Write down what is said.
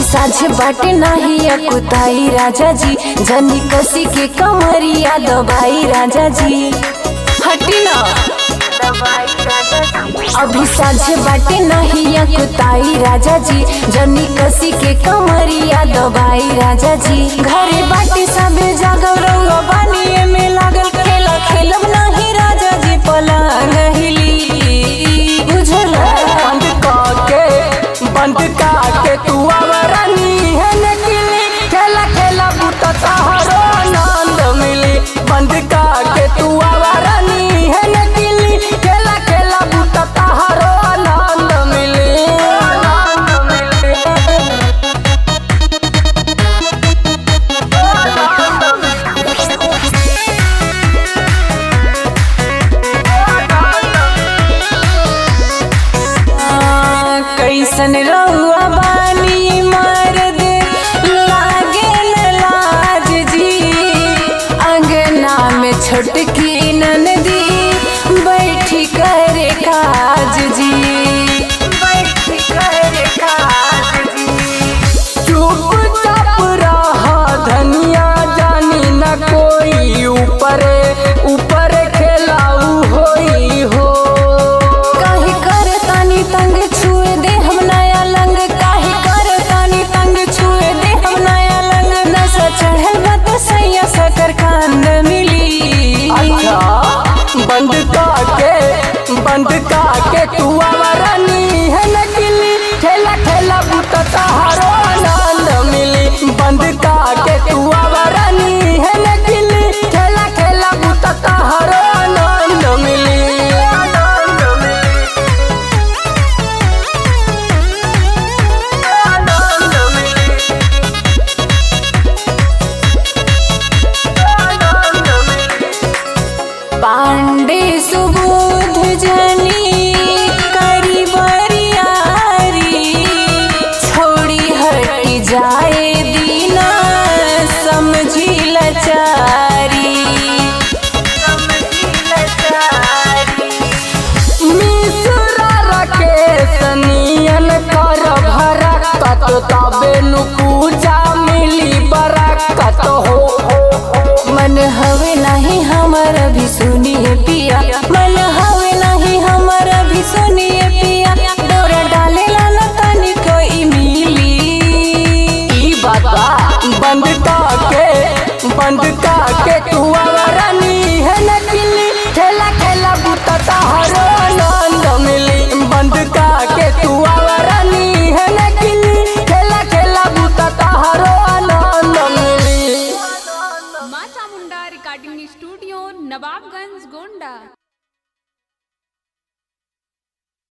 साझे बाटे नाही अकुताई राजा जी जनी कसी के कमरिया दबाई राजा जी हटी ना अभी साझे बाटे नहीं अकुताई राजा जी जनी कसी के कमरिया दबाई राजा जी घरे बाटे सबे जागल रहुआ बानिए में लागल खेला खेलब नहीं राजा जी पलंग हिली बुझला बंद काके बंद काके तू आवरनी है नकली खेला खेला बूटा सहारो आनंद मिली बंद काके तू आवरनी है नकली खेला खेला बूटा सहारो आनंद मिली आनंद मिली आ, कैसन रहुआ बानी मर्द लागे न लाज जी अंगना में छोटकी ननदी बैठी करे काज जी बैठी करे काज जी चुपचाप रहा धनिया जानी न कोई ऊपर ऊपर खेलाऊ होई हो काहे कर तानी तंग छुए दे हम नया लंग काहे कर तानी तंग छुए दे हम नया लंग नशा चढ़ल बा तो सैया सकर कांद मिली अच्छा बंद काके बंद काके तू आवरनी है नकली खेला खेला बूटा सहारो आनंद मिली बंद काके तू आवरनी है नकली खेला खेला बूटा सहारो आनंद मिली आनंद मिली आनंद मिली आनंद मिली पांडे सुबोध जनी करी बरियारी छोड़ी हटी जाए दीना समझी लचारी समझी लचारी मिश्रा राकेश नियन कर भरकत तबे नु पूजा मिली बरकत हो मन हवे नहीं हमर भी सुनिए पिया मन हवे नहीं हमर भी सुनिए पिया डोरा डालेला न तनी कोई मिली ई बात बा बंद काके बंद काके तू आवरनी है नकली खेला खेला बूटा सहारो आनंद मिली बंद काके तू आवरनी है नकली खेला खेला बूटा सहारो आनंद मिली माँ चामुंडा रिकॉर्डिंग स्टूडियो नवाबगंज गोंडा